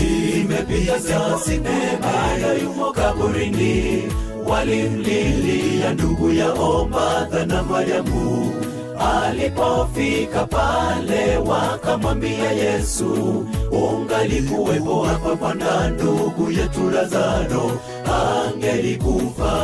zimepita saa sine bado yumo kaburini walimlilia ndugu yao Martha na Mariamu. Alipofika pale wakamwambia Yesu, ungalikuwepo hapa Bwana, ndugu yetu Lazaro angelikufa.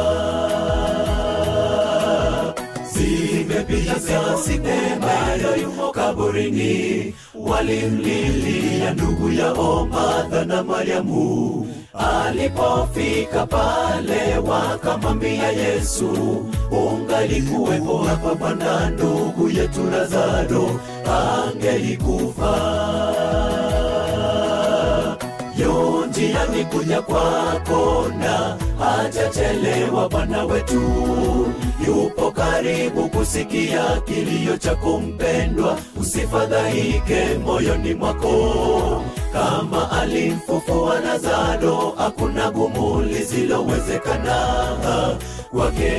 Zimepita saa sine bado yumo kaburini, walimlilia ndugu yao Martha na Mariamu. Alipofika pale wakamwambia Yesu, ungalikuwepo hapa Bwana, ndugu yetu Lazaro angelikufa. Yu njiani kuja kwako na hajachelewa Bwana wetu, yupo karibu kusikia kilio chako mpendwa, usifadhaike moyoni mwako. Kama alimfufua Lazaro, hakuna gumu lisilowezekana kwake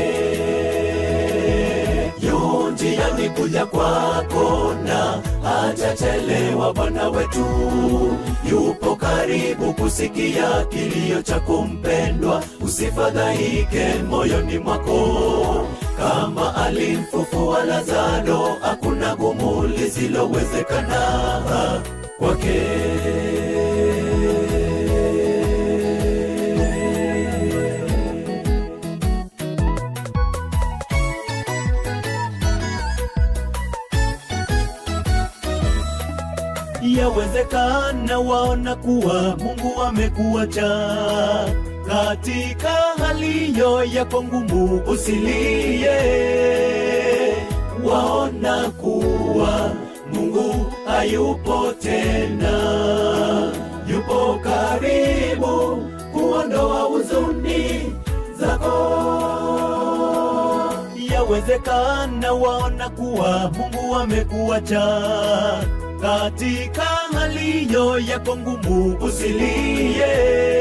yu njiani kuja kwako na hajachelewa Bwana wetu, yupo karibu kusikia kilio chako mpendwa, usifadhaike moyoni mwako. Kama alimfufua Lazaro, hakuna gumu lisilowezekana kwake. Yawezekana waona kuwa Mungu amekuacha katika hali hiyo yako ngumu, usilie. Waona kuwa Mungu hayupo tena, yupo karibu kuondoa huzuni zako. Yawezekana waona kuwa Mungu amekuacha katika hali hiyo yako ngumu, usilie.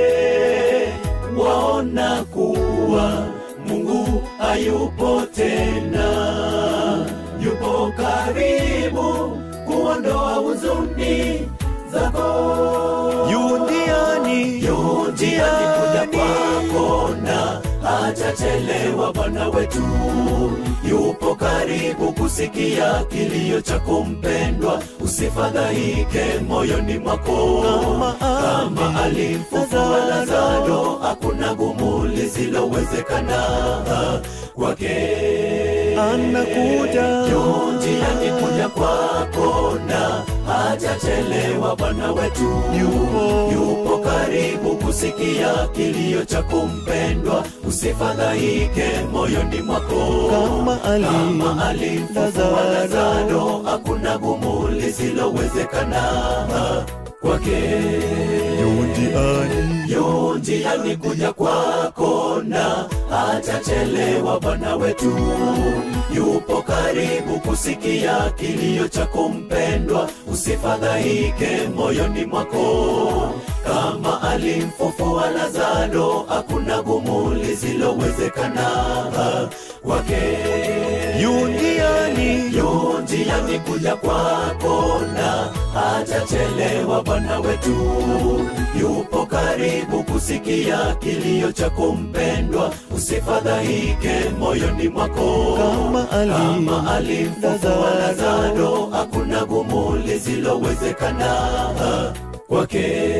Waona kuwa Mungu hayupo tena, yupo karibu kuondoa huzuni zako. Yundiani, Yu njiani kuja kwako na hajachelewa Bwana wetu, yupo karibu kusikia kilio chako mpendwa, usifadhaike moyoni mwako. Kama Kama alimfufua Lazaro, hakuna gumu lisilowezekana kwake anakuja yu njiani kuja kwako na hajachelewa Bwana wetu, Yupo. yupo karibu kusikia kilio chako mpendwa, usifadhaike moyoni mwako. Kama ali- Kama alimfufua Lazaro. Lazaro, hakuna gumu lisilowezekana kwake Yundiani, yu njiani kuja kwako na hajachelewa Bwana wetu, yupo karibu kusikia kilio chako mpendwa, usifadhaike moyoni mwako. Kama alimfufua Lazaro, hakuna gumu lisilowezekana kwake Yundiani, yu njiani kuja kwako na hajachelewa Bwana wetu, yupo karibu kusikia kilio chako mpendwa, usifadhaike moyoni mwako. Kama ali- Kama alimfufua Lazaro. Lazaro, hakuna gumu lisilowezekana kwake.